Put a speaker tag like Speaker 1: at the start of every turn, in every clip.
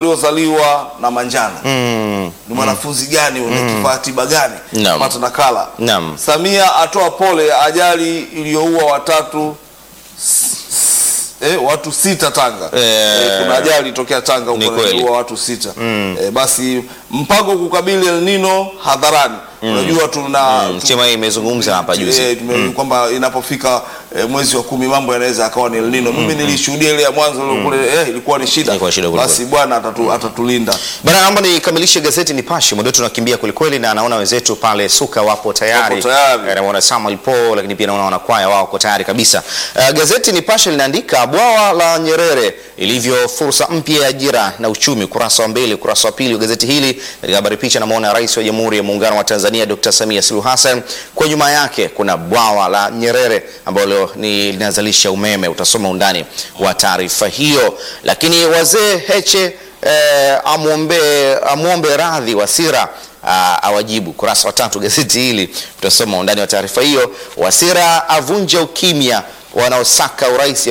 Speaker 1: waliozaliwa na manjano
Speaker 2: Mm.
Speaker 1: ni mwanafunzi gani una kifaa tiba gani
Speaker 2: Naam.
Speaker 1: pata nakala
Speaker 2: Naam.
Speaker 1: Samia atoa pole ajali iliyoua watatu s- s- eh, watu sita Tanga
Speaker 2: Eh,
Speaker 1: kuna ajali ilitokea Tanga
Speaker 2: ni
Speaker 1: huko
Speaker 2: kweli.
Speaker 1: iliua watu sita eh, basi mpango kukabili El Nino hadharani unajua tuna
Speaker 2: Mm,
Speaker 1: tu-
Speaker 2: Chema imezungumza hapa juzi.
Speaker 1: Eh, tume- kwamba inapofika eh, mwezi wa kumi mambo yanaweza akawa ni El Nino. Mimi nilishuhudia ile ya mwanzo ile kule eh, ilikuwa ni shida.
Speaker 2: Ilikuwa shida kweli
Speaker 1: Basi Bwana atatu, atatulinda.
Speaker 2: Bana, naomba nikamilishe gazeti Nipashe, muda wetu unakimbia kwelikweli, na naona wenzetu pale Suka wapo tayari,
Speaker 1: Wapo tayari.
Speaker 2: Eh, naona Samuel Paul, lakini pia naona wanakwaya wao wako tayari kabisa. Uh, gazeti Nipashe linaandika bwawa la Nyerere ilivyo fursa mpya ya ajira na uchumi, kurasa wa mbili, kurasa wa pili wa gazeti hili. Katika habari picha, namwona Rais wa Jamhuri ya Muungano wa Tanzania Dr. Samia Suluhu Hassan, kwa nyuma yake kuna bwawa la Nyerere ambalo ni linazalisha umeme. Utasoma undani wa taarifa hiyo, lakini wazee Heche eh, amwombe amwombe radhi Wasira ah, awajibu. Kurasa wa tatu gazeti hili utasoma undani wa taarifa hiyo. Wasira avunja ukimya wanaosaka urais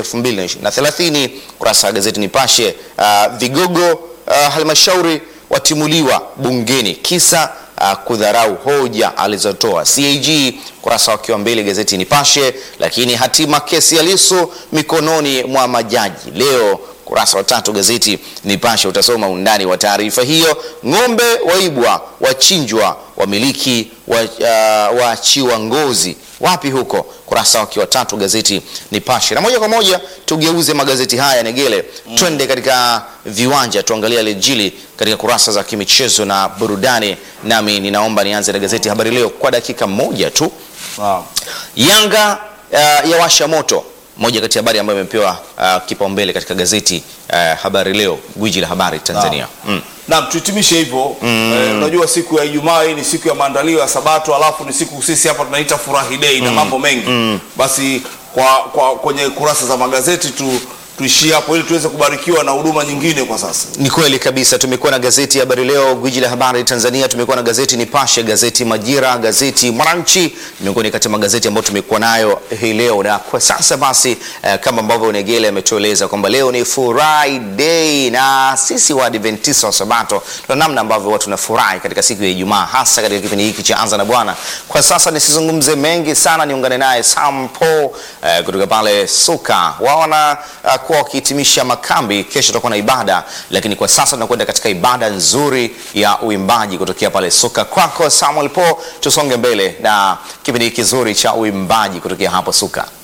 Speaker 2: 2030. Kurasa wa gazeti Nipashe. ah, vigogo ah, halmashauri watimuliwa bungeni kisa ah, kudharau hoja alizotoa CAG. Kurasa wakiwa mbele gazeti Nipashe. Lakini hatima kesi ya Lissu mikononi mwa majaji leo kurasa wa tatu gazeti Nipashe utasoma undani wa taarifa hiyo. Ng'ombe waibwa, wachinjwa, wamiliki wa, uh, waachiwa ngozi wapi huko? Kurasa wakiwa tatu gazeti Nipashe. Na moja kwa moja tugeuze magazeti haya Negele, twende katika viwanja tuangalie yaliyojili katika kurasa za kimichezo na burudani, nami ninaomba nianze na gazeti Habari Leo kwa dakika moja tu.
Speaker 1: Naam.
Speaker 2: Yanga uh, yawasha moto, moja kati ya habari ambayo imepewa uh, kipaumbele katika gazeti uh, Habari Leo, gwiji la habari Tanzania. Mm.
Speaker 1: Naam, tuhitimishe hivyo. Eh, unajua siku ya Ijumaa hii ni siku ya maandalio ya Sabato, alafu ni siku sisi hapa tunaita furahi day na mambo mengi. Basi kwa, kwa kwenye kurasa za magazeti tu tuishie hapo ili tuweze kubarikiwa na huduma nyingine kwa sasa.
Speaker 2: Ni kweli kabisa. Tumekuwa na gazeti Habari Leo, gwiji la habari Tanzania. Tumekuwa na gazeti Nipashe, gazeti Majira, gazeti Mwananchi, miongoni kati ya magazeti ambayo tumekuwa nayo hii leo. Na kwa sasa basi, eh, kama ambavyo Negele ametueleza kwamba leo ni Friday na sisi wa Adventista wa Sabato tuna namna ambavyo watu tunafurahi katika siku ya Ijumaa, hasa katika kipindi hiki cha Anza na Bwana. Kwa sasa nisizungumze mengi sana, niungane naye Sam Paul eh, kutoka pale Suka. Wao wana uh, kuwa wakihitimisha makambi. Kesho tutakuwa na ibada, lakini kwa sasa tunakwenda katika ibada nzuri ya uimbaji kutokea pale Suka. Kwako Samuel Paul, tusonge mbele na kipindi hiki kizuri cha uimbaji kutokea hapo Suka.